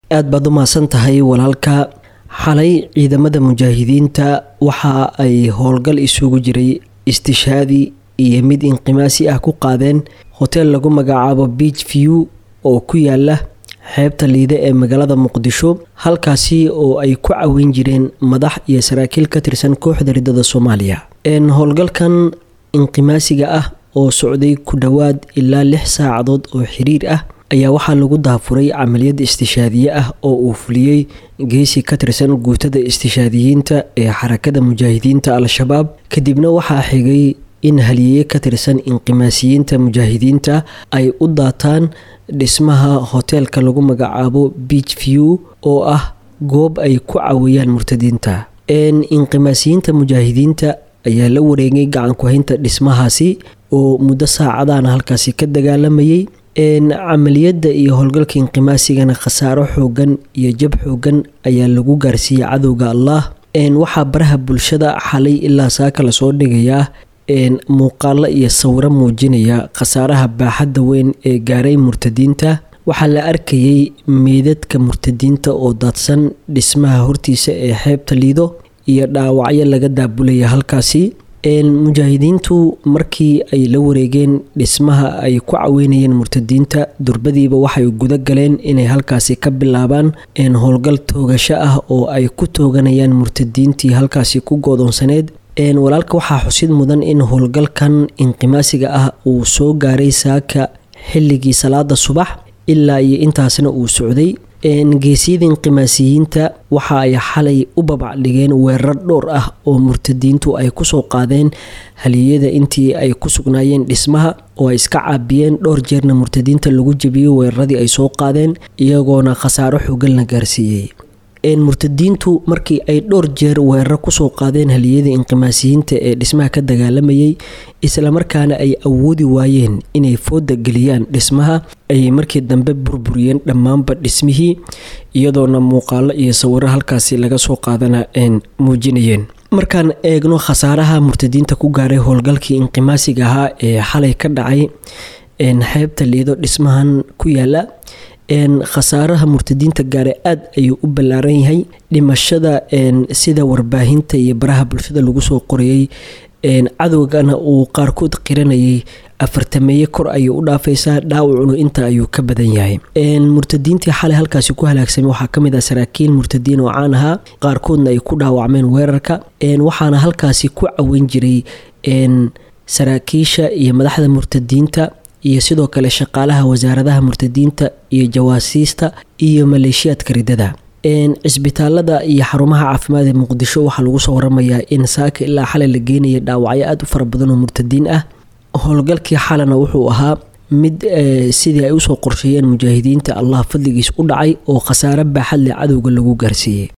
aad baad u mahadsan tahay walaalka xalay ciidamada mujaahidiinta waxa ay howlgal isugu jiray istishaadi iyo mid inqimaasi ah ku qaadeen hoteel lagu magacaabo beach view oo ku yaala xeebta liide ee magaalada muqdisho halkaasi oo ay ku caweyn jireen madax iyo saraakiil ka tirsan kooxda ridada soomaaliya howlgalkan inqimaasiga ah oo socday ku dhowaad ilaa lix saacadood oo xiriir ah ayaa waxaa lagu daafuray camaliyad istishaadiye ah oo uu fuliyey geesi ka tirsan guutada istishaadiyiinta ee xarakada mujaahidiinta al-shabaab kadibna waxaa xigay in haliyeye ka tirsan inqimaasiyiinta mujaahidiinta ay u daataan dhismaha hoteelka lagu magacaabo beach view oo ah goob ay ku caweeyaan murtadiinta inqimaasiyiinta mujaahidiinta ayaa la wareegay gacan ku-haynta dhismahaasi oo muddo saacadaana halkaasi ka dagaalamayay camaliyadda iyo howlgalka inqimaasigana khasaaro xoogan iyo jab xoogan ayaa lagu gaarsiiyey cadowga allah waxaa baraha bulshada xalay ilaa saaka lasoo dhigayaa muuqaalo iyo sawiro muujinaya khasaaraha baaxadda weyn ee gaaray murtadiinta waxaa la arkayay meydadka murtadiinta oo daadsan dhismaha hortiisa ee xeebta liido iyo dhaawacyo laga daabulaya halkaasi mujaahidiintu markii ay la wareegeen dhismaha ay ku caweynayeen murtadiinta durbadiiba waxay guda galeen inay halkaasi ka bilaabaan howlgal toogasho ah oo ay ku tooganayaan murtadiintii halkaasi ku goodoonsaneed walaalka waxaa xusid mudan in howlgalkan inqimaasiga ah uu soo gaaray saaka xilligii salaada subax ilaa iyo intaasna uu socday geesiyada inqimaasiyiinta waxa ay xalay u babacdhigeen weerar dhowr ah oo murtadiintu ay kusoo qaadeen haliyada intii ay ku sugnaayeen dhismaha oo ay iska caabiyeen dhowr jeerna murtadiinta lagu jebiyey weeraradii ay soo qaadeen iyagoona khasaaro xoogan la gaarsiiyey murtadiintu markii ay dhowr jeer weeraro kusoo qaadeen haliyada inqimaasiyiinta ee dhismaha ka dagaalamayay islamarkaana ay awoodi waayeen inay fooda geliyaan dhismaha ayay markii dambe burburiyeen dhammaanba dhismihii iyadoona muuqaalo iyo sawiro halkaasi laga soo qaadana muujinayeen markaan eegno khasaaraha murtadiinta ku gaaray howlgalkii inqimaasiga ahaa ee xalay ka dhacay xeebta liido dhismahan ku yaala khasaaraha murtadiinta gaare aada ayuu u ballaaran yahay dhimashada sida warbaahinta iyo baraha bulshada lagu soo qorayay cadowgana uu qaarkood qiranayay afartameeye kor ayay u dhaafaysaa dhaawacunu inta ayuu ka badan yahay murtadiintii xalay halkaasi ku halaagsamay waxaa kamid ah saraakiil murtadiin oo caan ahaa qaarkoodna ay ku dhaawacmeen weerarka waxaana halkaasi ku caweyn jiray saraakiisha iyo madaxda murtadiinta iyo sidoo kale shaqaalaha wasaaradaha murtadiinta iyo jawaasiista iyo maleeshiyaadka ridada cisbitaalada iyo xarumaha caafimaad ee muqdisho waxaa lagu soo waramayaa in saaka ilaa xalay la geenaya dhaawacyo aada u fara badan oo murtadiin ah howlgalkii xalana wuxuu ahaa mid sidii ay usoo qorsheeyeen mujaahidiinta allah fadligiis u dhacay oo khasaare baaxad leh cadowga lagu gaarsiiyey